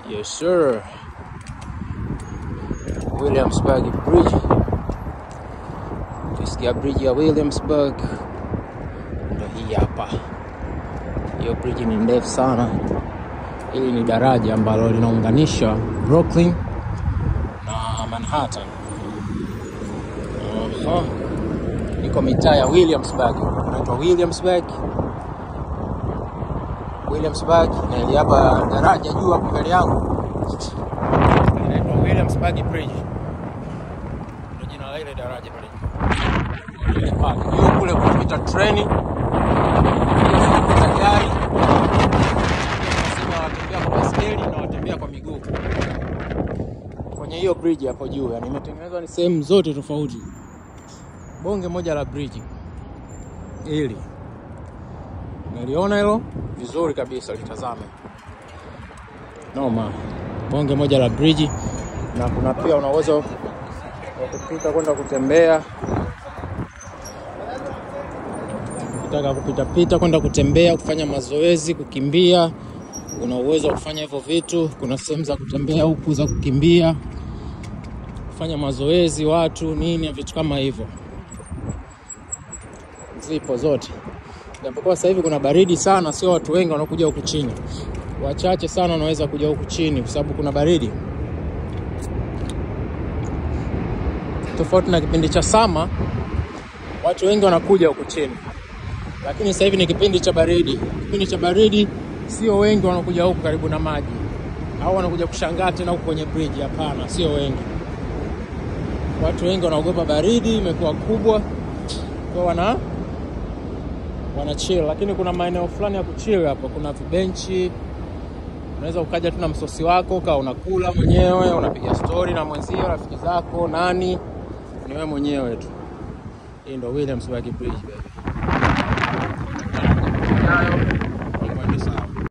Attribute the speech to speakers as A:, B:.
A: Yes sir. Williamsburg Bridge. Ukisikia bridge ya Williamsburg ndo hii hapa. Hiyo bridge ni ndefu sana. Hili ni daraja ambalo linaunganisha Brooklyn na Manhattan. Aha. Iko mitaa ya Williamsburg, inaitwa Williamsburg. Williamsburg na ili hapa daraja juu hapo mbele yangu inaitwa Williamsburg Bridge, ndio jina la ile daraja pale juu. Juu kule kunapita treni, kunapita gari, sima watembea kwa baskeli na watembea kwa miguu kwenye hiyo bridge hapo juu. Yani imetengenezwa ni sehemu zote tofauti, bonge moja la bridge hili Naliona hilo vizuri kabisa, litazame noma, bonge moja la bridge, na kuna pia una uwezo wa kupita kwenda kutembea, ukitaka kupita pita kwenda kutembea, kufanya mazoezi, kukimbia, una uwezo wa kufanya hivyo vitu. Kuna sehemu za kutembea huku za kukimbia, kufanya mazoezi, watu nini, vitu kama hivyo, zipo zote japokuwa sasa hivi kuna baridi sana, sio watu wengi wanaokuja huku chini, wachache sana wanaweza kuja huku chini kwa sababu kuna baridi, tofauti na kipindi cha sama, watu wengi wanakuja huku chini, lakini sasa hivi ni kipindi cha baridi. Kipindi cha baridi sio wengi wanakuja huku karibu na maji au wanakuja kushangaa tena huku kwenye bridge. Hapana, sio wengi. Watu wengi wanaogopa baridi, imekuwa kubwa kwa wana wana chill, lakini kuna maeneo fulani ya kuchill hapa. Kuna vibenchi, unaweza ukaja tu na msosi wako ukawa unakula mwenyewe, unapiga story na mwenzio, rafiki zako, nani, ni wewe mwenyewe tu. Hii ndo Williamsburg Bridge baby.